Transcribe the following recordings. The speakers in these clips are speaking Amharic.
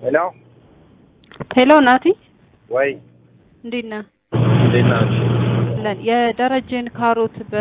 ሄሎ ሄሎ ናቲ ወይ እንዴት ነህ? እንዴት ናችሁ? ለን የደረጀን ካሮት በ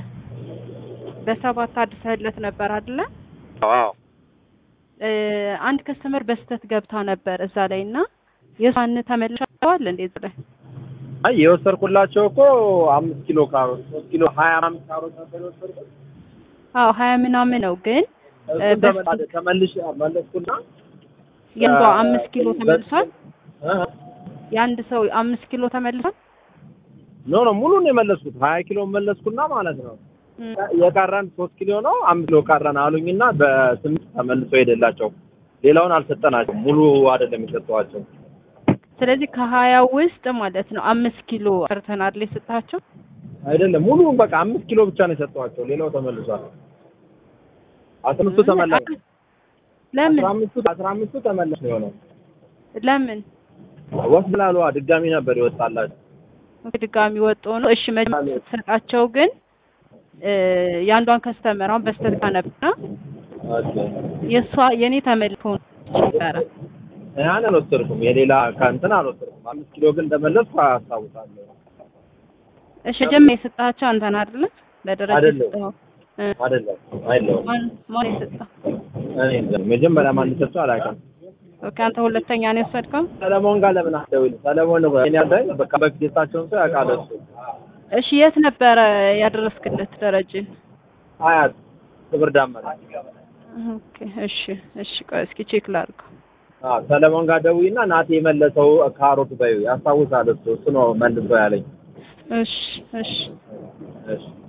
በሰባት አድሰህለት ነበር አይደለ? አዎ እ አንድ ከስተመር በስተት ገብታ ነበር እዛ ላይ እና የሷን ተመልሰዋል እንዴ እዛ ላይ አይ የወሰድኩላቸው እኮ አምስት ኪሎ ካሮት ሶስት ኪሎ ሀያ አምስት ካሮት ነበር የወሰድኩት። አዎ ሀያ ምናምን ነው ግን እሱን በስ- ተመላ- ተመልሼ መለስኩና የአንዷ አምስት ኪሎ ተመልሷል። እ? የአንድ ሰው አምስት ኪሎ ተመልሷል። ኖ ኖ ሙሉን የመለስኩት ሀያ ኪሎ መለስኩና ማለት ነው እም፣ የቀረን ሶስት ኪሎ ነው አምስት ኪሎ ቀረን አሉኝና በስምንት ተመልሶ ሄደላቸው። ሌላውን አልሰጠናቸው ሙሉ አይደለም የሰጠኋቸው። ስለዚህ ከሀያው ውስጥ ማለት ነው አምስት ኪሎ ቀርተናል የሰጣቸው። አይደለም ሙሉ በቃ አምስት ኪሎ ብቻ ነው የሰጠኋቸው። ሌላው ተመልሷል። አስራ አምስቱ ተመላሽ ለምን አስራ አምስቱ አስራ አምስቱ ተመላሽ ነው የሆነው። ለምን ወስድ ላሉ ድጋሚ ነበር ይወጣላቸው። ድጋሚ ወጦ ነው? እሺ መጀመሪያ ስትሰጣቸው ግን እ የአንዷን ከስተመር አሁን በስተት ነበርና የእሷ የኔ ተመልሶ ነበረ። ያን አልወሰድኩም። የሌላ ከእንትን አልወሰድኩም። አምስት ኪሎ ግን እንደመለስኩ አስታውሳለሁ። እሺ መጀመሪያ የሰጣቸው አንተን አይደለ? ለደረጃ አይደለም። የሰጠኸው እ አይደለም አይደለም ማን ማን የሰጠው? እኔ እንጃ። መጀመሪያ ማን ሰጥቶ አላውቅም። ኦኬ አንተ ሁለተኛ ነው የወሰድከው? ሰለሞን ጋር ለምን አትደውይም? ሰለሞን ነው እኔ ያለኝ በቃ በፊት የሳቸውን ሰው ያውቃል እሱ። እሺ የት ነበረ ያደረስክለት ደረጀን? አያት ክብር ዳመና። ኦኬ እሺ እሺ ቆይ እስኪ ቼክ ላድርገው። አዎ ሰለሞን ጋር ደውይና ናቴ የመለሰው ካሮት በይው ያስታውሳል እሱ እሱ ነው መልሶ ያለኝ። እሺ እሺ እሺ